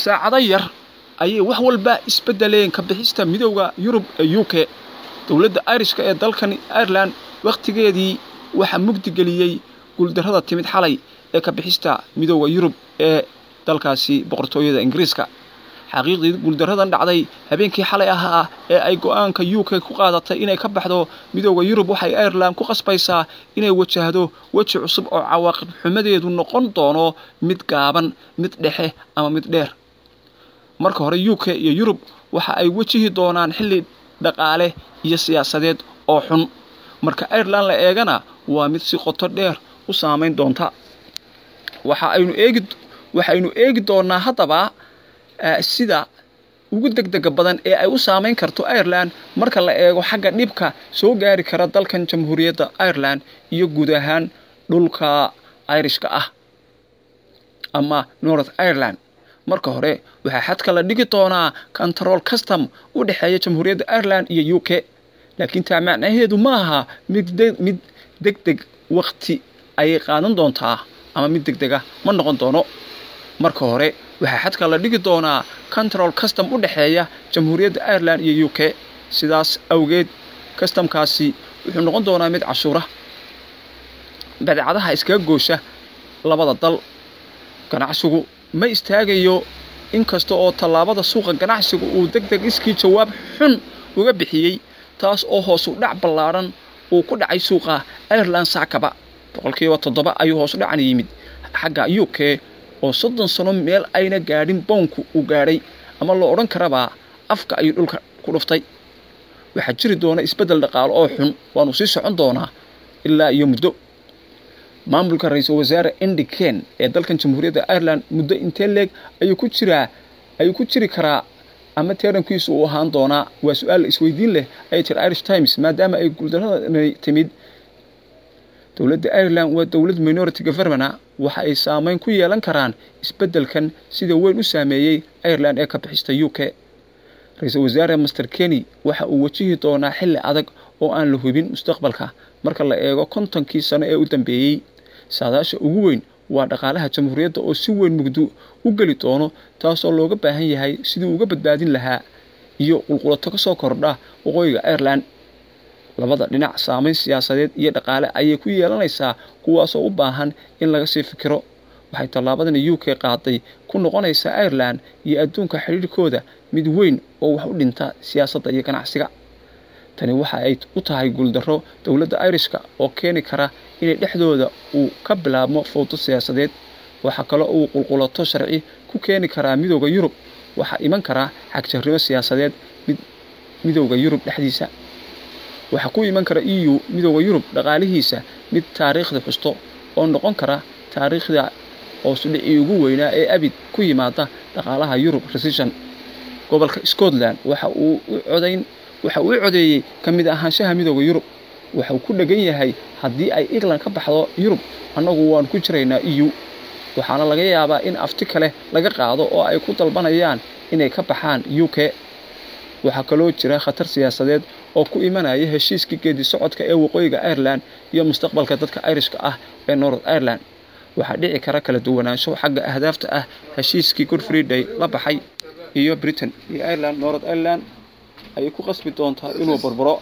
saacado yar ayay wax walba isbeddeleen ka bixista midowda yurub ee u k dowladda irishka ee dalkani ireland wakhtigeedii waxaa mugdigeliyey guuldarrada timid xalay ee ka bixista midowda yurub ee dalkaasi boqortooyada ingiriiska xaqiiqdii guuldarradan dhacday habeenkii xalay ahaa ee ay go'aanka u k ku qaadatay inay ka baxdo midowda yurub waxay ireland ku qasbaysaa inay wajahdo weji cusub oo cawaaqib xumadeedu noqon doono mid gaaban mid dhexe ama mid dheer marka hore u k iyo yurub waxa ay wejihi doonaan xilli dhaqaale iyo siyaasadeed oo xun marka ireland la eegana waa mid si qoto dheer u saamayn doonta waxa aynu eegi waxaynu eegi doonaa haddaba sida ugu degdega badan ee ay u saamayn karto ireland marka la eego xagga dhibka soo gaari kara dalkan jamhuuriyadda ireland iyo guud ahaan dhulka irishka ah ama north ireland marka hore waxaa xadka la dhigi doonaa control custom u dhexeeya jamhuuriyadda ireland iyo u k laakiin taa macnaheedu ma aha mid mid deg deg wakti ayay qaadan doontaa ama mid deg dega ma noqon doono marka hore waxaa xadka la dhigi doonaa control custom u dhexeeya jamhuuriyadda ireland iyo u k sidaas awgeed customkaasi wuxuu noqon doonaa mid cashuura badeecadaha iskaga goosha labada dal ganacsigu ma istaagayo inkasta oo tallaabada suuqa ganacsiga uu deg deg iskii jawaab xun uga bixiyey taas oo hoosu dhac ballaadhan uu ku dhacay suuqa ireland saakaba boqolkiiba toddoba ayuu hoosu dhacan yimid xagga u k oo soddon sano meel ayna gaadhin bownku uu gaadhay ama loo odhan karabaa afka ayuu dhulka ku dhuftay waxaa jiri doona isbeddel dhaqaalo oo xun waanu sii socon doonaa ilaa iyo muddo maamulka ra-iisul wasaare endi ken ee dalkan jamhuuriyadda ireland muddo intee leeg ayuu ku jiraa ayuu ku jiri karaa ama teerankiisu uu ahaan doonaa waa su-aal isweydiin leh ayay tiri irish times maadaama ay guuldarradani timid dowladda ireland waa dowlad minority governmena waxa ay saamayn ku yeelan karaan isbeddelkan sida weyn u saameeyey ireland ee ka bixista u k ra-iisul wasaare master kenny waxa uu wajihi doonaa xilli adag oo aan la hubin mustaqbalka marka la eego kontonkii sano ee u dambeeyey saadaasha ugu weyn waa dhaqaalaha jamhuuriyadda oo si weyn mugdo u geli doono taasoo looga baahan yahay sidii uga badbaadin lahaa iyo qulqulato ka soo kordha waqooyiga ireland labada dhinac saamayn siyaasadeed iyo dhaqaale ayay ku yeelanaysaa kuwaasoo u baahan in laga sii fikiro waxay tallaabadani u k qaaday ku noqonaysaa ireland iyo adduunka xidhiirhkooda mid weyn oo wax u dhinta siyaasadda iyo ganacsiga tani waxa ay u tahay guuldarro dowladda irishka oo keeni kara inay dhexdooda uu ka bilaabmo fowdo siyaasadeed waxaa kaloo uu qulqulato sharci ku keeni karaa midowda yurub waxaa iman karaa xagjarrimo siyaasadeed mid midowda yurub dhexdiisa waxaa ku iman kara e u midowda yurub dhaqaalihiisa mid taariikhda xusto oo noqon kara taariikhda hoosudhicii ugu weynaa ee abid ku yimaada dhaqaalaha yurub recession gobolka scotland waxa uu u codayn waxa uu u codeeyey ka mid ahaanshaha midowda yurub waxauu ku dhegan yahay haddii ay england ka baxdo yurub annagu waanu ku jiraynaa e u waxaana laga yaabaa in afti kale laga qaado oo ay ku dalbanayaan inay ka baxaan u k waxaa kaloo jira khatar siyaasadeed oo ku imanaya heshiiskii geedi socodka ee waqooyiga ireland iyo mustaqbalka dadka irishka ah ee north ireland waxaa dhici kara kala duwanaansho xagga ahdaafta ah heshiiskii good friday la baxay iyo britain iyo ireland north ireland ayay ku qasbi doontaa inuu barbaro